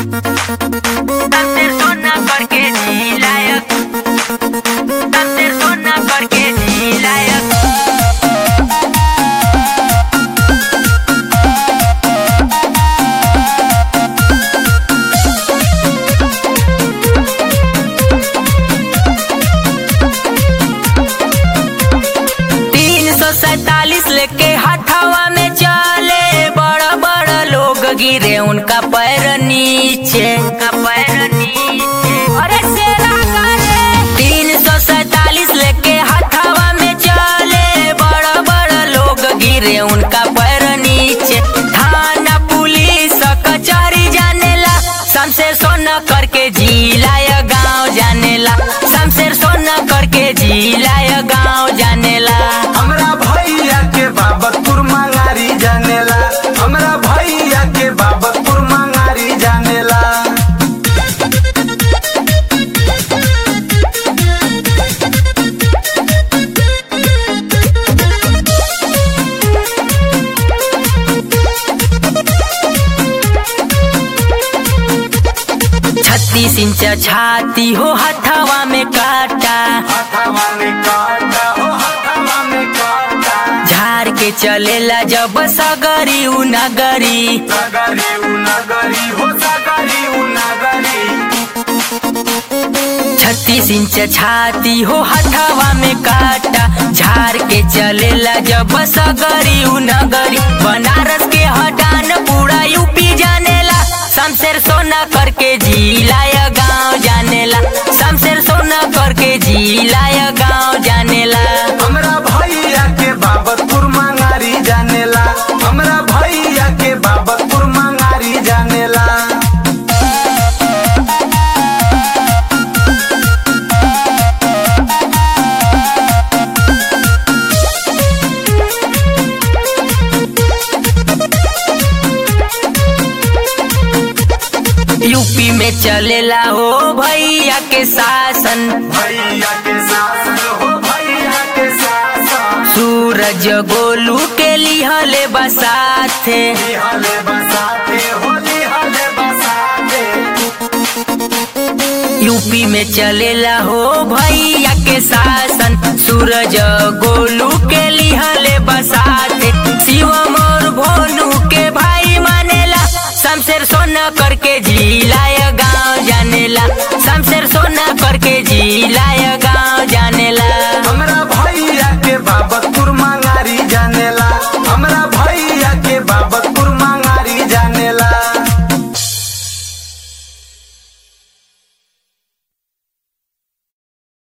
Tanter sona करके जी लायक Tanter sona करके जी लायक तीन सौ सैतालीस लेके हथवा में चले बड़ा बड़ा लोग गिरे उनका पैर नीचे उनका पैर नीचे अरे शेरा करे तीन सौ सैतालीस लेके हथवा में चले बड़ा बड़ा लोग गिरे उनका पैर नीचे थाना पुलिस कचहरी जानेला शमशेर सोना करके जिलाया गांव जानेला शमशेर सोना करके जिलाया गांव जानेला हमरा भैया के बाबतपुर मंगारी जानेला हमरा भैया के बाबतपुर मंगारी जानेला छत्तीस इंच छाती हो हथवा में काटा हथवा में काटा हो हथवा में काटा झाड़ के चलेला जब सगरी उ नगरी सगरी उ नगरी हो सगरी उ नगरी छत्तीस इंच छाती हो हथवा में काटा झाड़ के चलेला जब सगरी उ नगरी बनारस के हटान पूरा यूपी जानेला शमशेर सोना करके जिलाया गांव जानेला शमशेर सोना करके जिलाया गांव जानेला हमरा भैया के बाबतपुर मंगारी जानेला हमरा भैया के बाबतपुर मंगारी जानेला यूपी में चलेला हो भैया के शासन भैया के शासन हो भैया के शासन सूरज गोलू के लिहले बसाथे लिहले बसाते हो लिहले बसाते यूपी में चलेला हो भैया के शासन सूरज गोलू के लिहले बसाथे शिवम और भोलू के भाई मानेला शमशेर सोना करके जिलाया गांव जानेला शमशेर सोना करके जिलाया